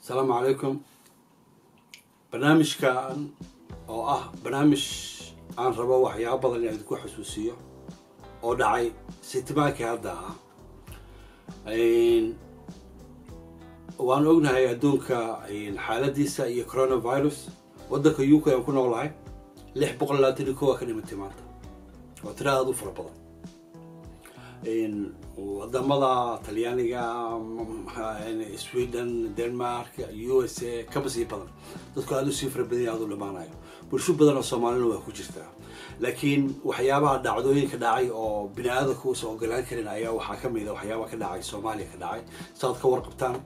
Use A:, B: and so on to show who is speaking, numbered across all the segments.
A: asalaamu calaykum barnaamijkan oo ah barnaamij aan rabo waxyaaba badan in idinku xasuusiyo oo dhacay sitimaankii hadda ah waan ognahay adduunka xaaladiisa iyo coronavirus waddanka u k aan ku noolahay lix boqol labaatan iyo kow aa ka dhimatay maanta waa tira aada u fara badan wadamada talyaaniga sweden denmark u s a kaba sii badan dadku aada usii fara badanya aada u dhamaanayo bulsho badan oo soomaalina waa ku jirtaa laakiin waxyaabaha dhacdooyinka dhacay oo bini aadamka uusan ogolaan karin ayaa waxaa kamid a waxyaabaha ka dhacay soomaaliya ka dhacay saaad ka warqabtaan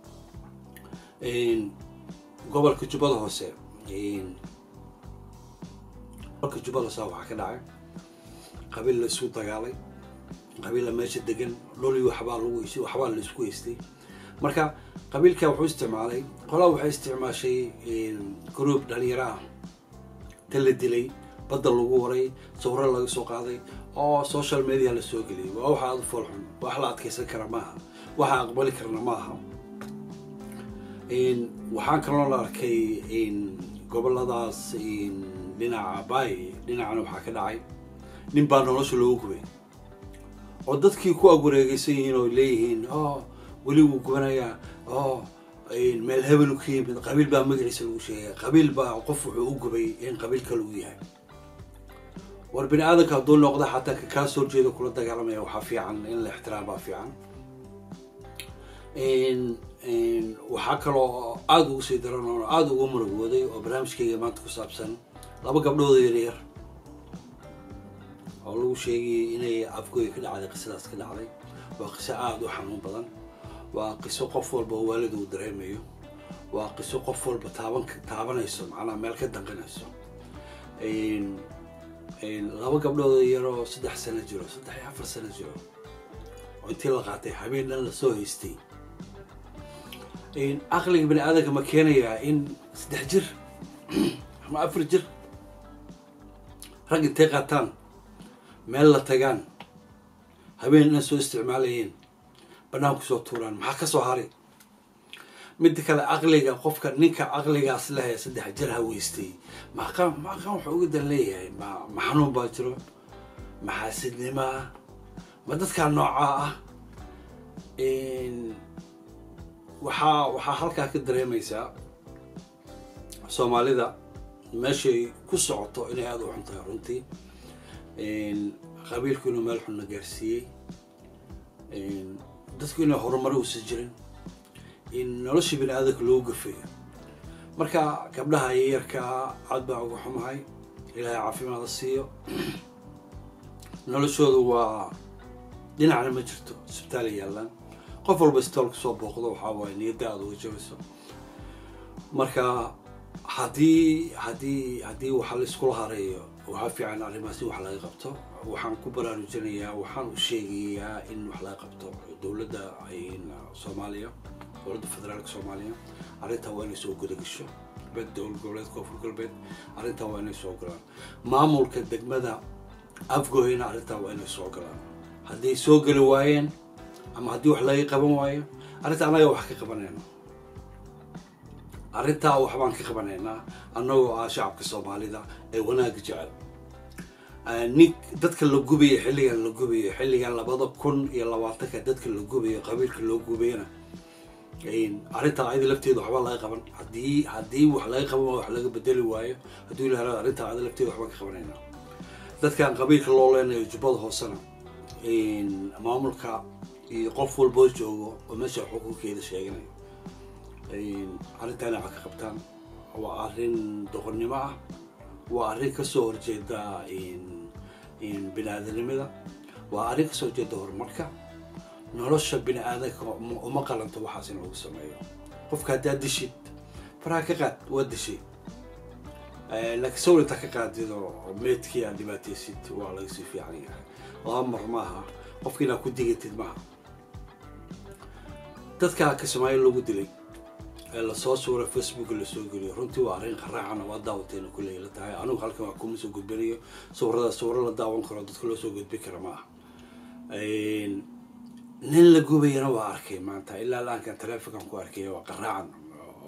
A: gobolka jubbada hoose gobolka jubbada hoose waxaa ka dhacay qabiil la isu dagaalay qabiilla meesha degan dholi waxbaa lagu waxbaa la isku haystay marka qabiilka wuxuu isticmaalay qolaa waxay isticmaashay group dhalinyaro ah ta la dilay badda lagu waray sawiro laga soo qaaday oo social media la soo geliyay waa waxa aada u foolxun wax la adkeysan kara maaha waxa aqbali karna maaha waxaan kaloo la arkay goboladaas dhinaca bay dhinacana waxaa ka dhacay nin baa nolosha loogu gubay oo dadkii ku agwareegeysan yihiin oo leeyihiin o weli wuu gubanayaa o meel hebelu ka yimid qabiil baa magaciisa lagu sheegay qabiil baa qof wuxuu u gubay in qabiil kale uu yahay war bini aadamka hadduu noqda xataa ka kaa soo jeeda kula dagaalamaya waxaa fiican in la ixtiraambaa fiican waxaa kaloo aada ugu sii daran oo aada ugu murugooday oo barnaamijkayga maanta ku saabsan laba gabdhooda yaryar oo lagu sheegayay inay afgooya ka dhacday qisadaas ka dhacday waa qiso aada u xanuun badan waa qiso qof walba oo waalid uu dareemayo waa qiso qof walba taaban taabanayso macnaha meel ka danqinayso laba gabdhooda yaroo saddex sano jiro saddex iyo afar sano jiro oo intii la qaatay habeen dhan lasoo haystay aqliga bani aadamka ma keenayaa in saddex jir ama afar jir rag intay qaataan meel la tagaan habeen dhan soo isticmaalayeen banaanku soo tuuraan maxaa ka soo haray midda kale caqliga qofka ninka caqligaas leh saddex jir haweystay maqan maqan wuxuu uga dan leeyahay ma ma xanuun baa jiro maxaasidnimaa ma dadkaa noocaa ah waxaa waxaa halkaa ka dareemaysaa soomaalida meeshay ku socoto inay aada u xun tahay runtii qabiilku inuu meel xunna gaarsiiyey dadku inay horumaro uusan jirin in noloshii bini aadamka loogu gafeeyo marka gabdhaha yayarkaa aad baan uga xumahay ilaahay caafimaada siiyo noloshoodu waa dhinacna ma jirto isbitaala yaallaan qof walba isbitaalku soo booqdo waxaa waaye niyadda aada uga jabayso marka haddii haddii haddii waxa la iskula hareeyo waxaa fiican arrimaas in wax laga qabto waxaan ku baraarujinayaa waxaan u sheegayaa in wax laga qabto dowladda soomaaliya dowladda federaalka soomaaliya arrintaa waa inay soo gudagasho bed dowlad goboleed koonfur galbeed arrintaa waa inay soo galaan maamulka degmada afgoyna arrintaa waa inay soo galaan hadday soo geli waayeen ama haddii wax laga qaban waayo arrinta annaga wax ka qabanayna arrintaa waxbaan ka qabanaynaa annagoo ah shacabka soomaalida ee wanaagga jecel nin dadka la gubayo xilligan la gubayo xilligan labada kun iyo labaatanka dadka la gubayo qabiilka loo gubayana arrintaa ayada lafteeda waxba laga qaban haddii haddii wax laga qaban waayo wax laga bedeli waayo hadduu ilaha arrintaa ayada lafteeda waxbaan ka qabanaynaa dadkan qabiilka loo leenayo jubbada hoosena maamulka iyo qof walboo joogo oo meesha xukunkeeda sheeganayo arrintaana wax ka qabtaan waa arrin doqonnimo ah waa arrin kasoo horjeeda bini aadanimada waa arrin kasoo horjeeda horumarka nolosha bini aadanka uma qalanto waxaas in lagu sameeyo qofka haddaad dishid faraha ka qaad waa dishay laakiin sawir intaa ka qaadido meedkii aad dhibaataysid waa laga sii fiican yahay laba mar maaha qofka inaad ku digatid maaha dadka kismaayo lagu dilay ee lasoo suura facebook lasoo geliyo runtii waa arrin qaraacan waa daawateena kulley la tahay anigu halkan wax kuma soo gudbinayo sawirada sawiro la daawan karo dadka loo soo gudbin kara ma aha nin la gubayana waa arkay maanta ilaa laankan taleefonkan ku arkay waa qaraacan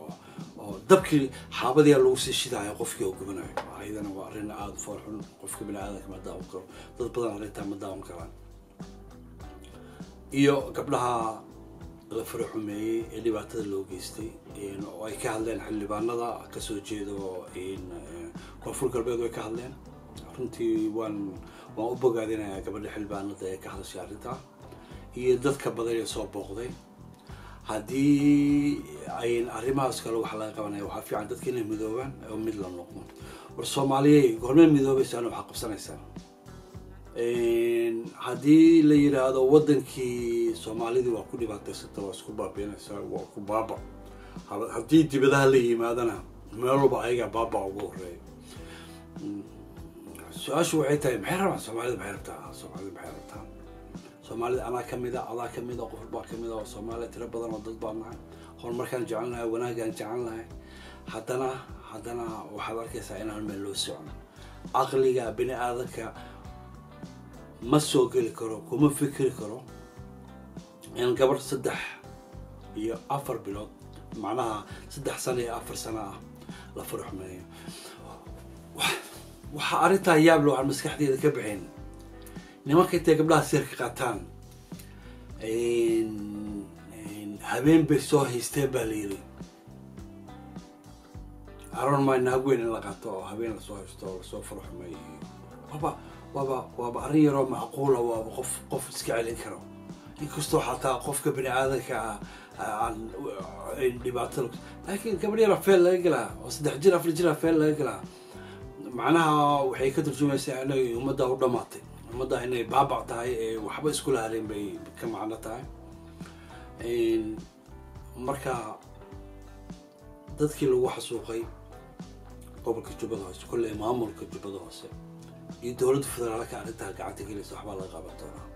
A: oo dabkii xaabadiyaa lagu sii shidaayo qofkii oo gubanayo ayadana waa arrin aada u foolxun qofka bini aadanka ma daawan karo dad badan arrintaa ma daawan karaan iyo gabdhaha la fara xumeeyey ee dhibaatada loo geystay oo ay ka hadleen xildhibaanada kasoo jeedo koonfur galbeed way ka hadleen runtii waan waan u bogaadinayaa gabadha xildhibaanada ee ka hadashay arrintaa iyo dadka badan ee soo booqday haddii ayn arrimahaas kale wax laga qabanaya waxaa fiican dadka inay midoobaan oo mid la noqdo war soomaaliyey gormee midoobaysaan waxaa qabsanaysaan haddii la yidhaahdo waddankii soomaalidii waa ku dhibaataysata waa isku baabiinaysaa waa ku baaba haddii dibadaha la yimaadana meel walba ayagaa baaba ugu horeeya su-aashu waxay tahay maxay rabaan soomaalida maxay rabtaa soomaalida maxay rabtaa soomaalida anaa kamida adaa kamida qof baa kamida oo soomaaliya tiro badan oo dad baa nahay horumarkaan jecel nahay wanaagaan jecel nahay haddana haddana waxaad arkaysaa inaan meel loo socon caqliga bini aadanka ma soo geli karo kuma fikri karo in gabarh saddex iyo afar bilood macnaha saddex sano iyo afar sano ah la faraxumeeyo waxaa arrintaa yaable waxaan maskaxdeeda ka bixin nimanka intay gabdhaha sirka qaataan habeen bay soo haysteen baa la yiri aron my naag weyn in la qaato oo habeen lasoo haysto oo lasoo faraxumeeyo waaba waaba waaba arrin yaroo macquula waaba qof qof iska celin karo inkastoo xataa qofka bini aadanka ah aan dhibaatada laakiin gabadh yara feel laga gelaa oo saddex jir afar jira feel laga gelaa macnaha waxay ka turjumaysaa inay ummadda u dhamaatay ummadda inay baabac tahay ee waxba iskula haleen bay ka macno tahay marka dadkii lagu xasuuqay gobolka jubbada hoose kolley maamulka jubbada hoose iyo dowladda federaalka arrintaa gacanta gelaysa waxbaa laga qaban doonaa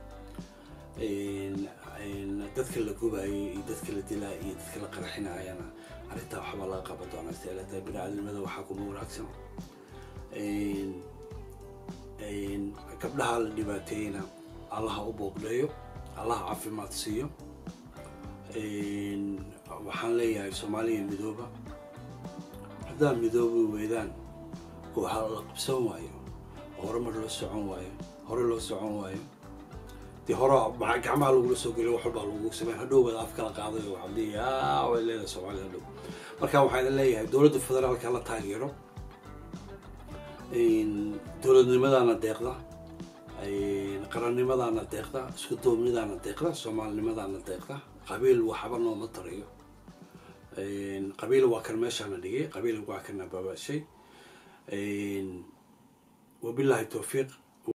A: dadka la gubaayay iyo dadka la dilaa iyo dadka la qarxinaayana arrintaa waxbaa laga qaban doonaa seelata bini aadamada waxaa kuma wanaagsan gabdhaha la dhibaateeyena allaha u boogdheeyo allaha caafimaad siiyo waxaan leeyahay soomaaliya midooba haddaa midoobi weydaan oo ha la qabsan waayo horumar loo socon waayo hore loo socon waayo dee hore gacmaha lagula soo geliyo wax walbaa lagu samey hadhow wada af kala qaaday oo waxaa leeyahay way leedahay soomaaliya hadhow marka waxaan leeyahay dowladda federaalka la taageero dowladnimadaana deeqda qarannimadaana deeqda isku duubnidaana deeqda soomaalinimadaana deeqda qabiil waxba nooma tariyo qabiil waa kan meeshaana dhigay qabiil waa kana baabashay wabillahi towfiiq